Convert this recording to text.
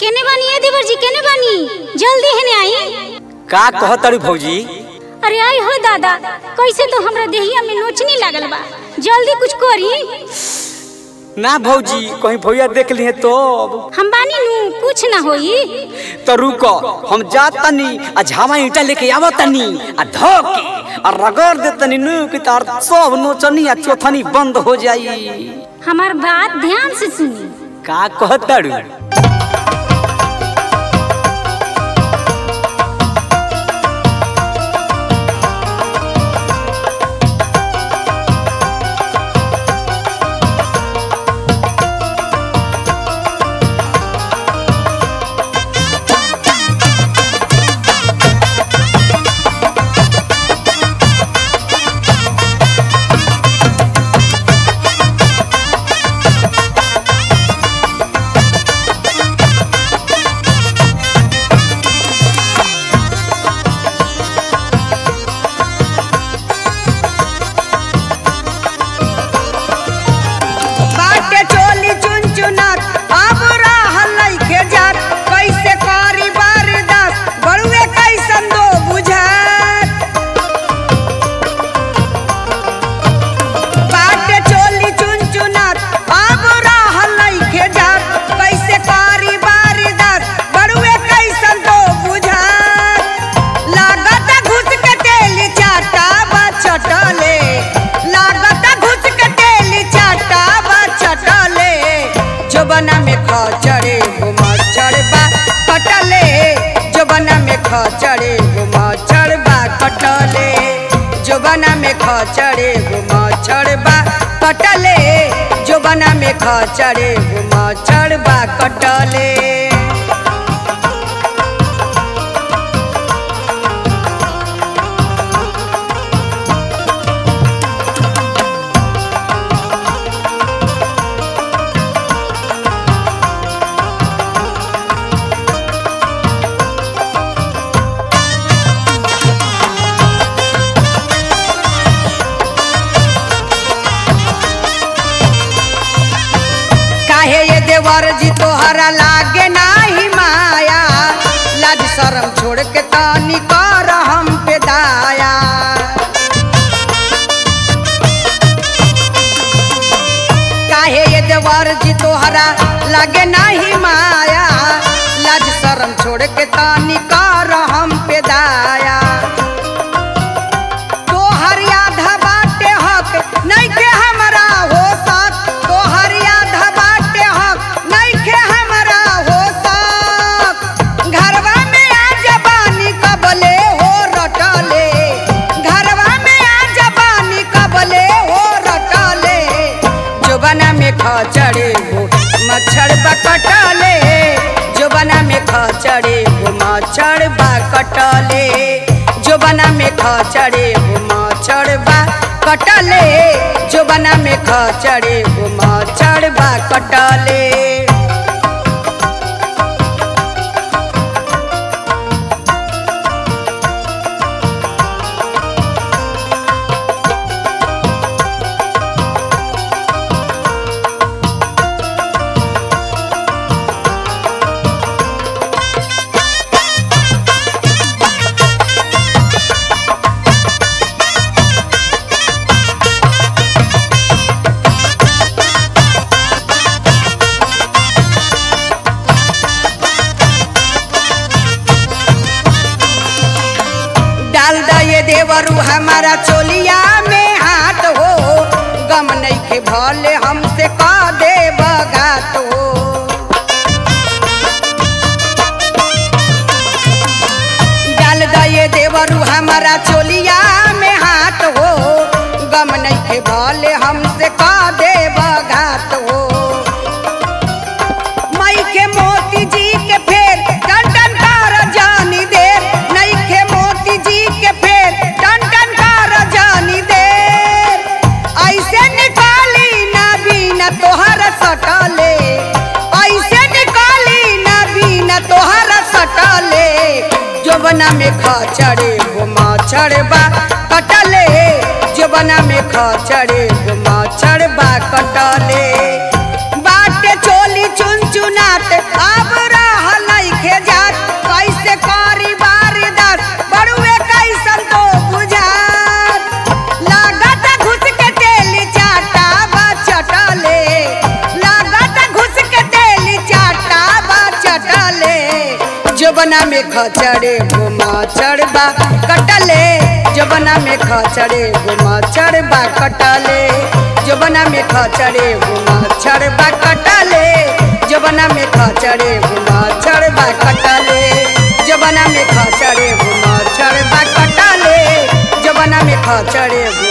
केने बानी ए देवर जी केने बानी जल्दी हेने आई का कहतड़ी भौजी अरे आई हो दादा कैसे तो हमरा देहिया में नोचनी लागल बा जल्दी कुछ करी ना भौजी कहीं भैया देख लिए तो हम बानी नु कुछ ना होई तो रुको हम जातनी आ झामा ईटा लेके आवतनी आ धो के आ रगड़ देतनी नु कि तार सब नोचनी आ चोथनी बंद हो जाई हमार बात ध्यान से सुनी का कहतड़ू बाटे चोली चुनचुनात अब रहल लइके जात कैसे करी बारदास बड़ुए कैसन दो बुझात बाटे चोली चुनचुनात अब रहल लइके जात कैसे करी बारदास बड़ुए कैसन दो बुझात लागत घुस के तेल चाटा बा चटले लागत घुस के तेल चाटा बा चटले जोबना में खचड़े गो मच्छर बा कटले जोबना में खचड़े गो मच्छर बा कटले जोबना में खचड़े गो मच्छर बा कटले जोबना में खचड़े गो मच्छर बा कटले काहे ये देवर जी तोहरा लागे नाही माया लाज शरम छोड़ के तानी कर हम पे दाया काहे ये देवर जी तोहरा लागे नाही माया लाज शरम छोड़ के तानी कर हम पे दाया तोहर आधा बाटे हक नइखे हमरा हो सक तोहर आधा बाटे हक नइखे हमरा हो सक घरवा में आ जबानी कबले हो रटले घरवा में आ जबानी कबले हो रटले जोबना में खचड़े हो मच्छर बकटले जोबना में खचड़े हो मच्छर बकटले जोबना में खचड़े हो मच्छर बा कटले जोबना में खचड़े हो मच्छर बा कटले डाल द ये देवरू हमारा चोलिया में हाथ हो गम नहीं के भले हमसे का दे बगात हो डाल द ये देवरू हमारा चोलिया में हाथ हो गम नहीं के भले हमसे का दे बगात हो मई के मोती जी के फेर टन टन कर जानी देर नई के मोती जी के फेर टन टन कर जानी देर ऐसे निकाली ना बीना तोहर सटले ऐसे निकाली ना बीना तोहर सटले जोबना में खचड़े गो मच्छर बा कटले जोबना में खचड़े गो मच्छर बा कटले बाटे चोली चुन चुनात अब रहल जबना में खचड़े घुमा चढ़बा कटले जबना में खचड़े घुमा चढ़बा कटले जबना में खचड़े घुमा चढ़बा कटले जबना में खचड़े घुमा चढ़बा कटले जबना में खचड़े घुमा चढ़बा कटले जबना में खचड़े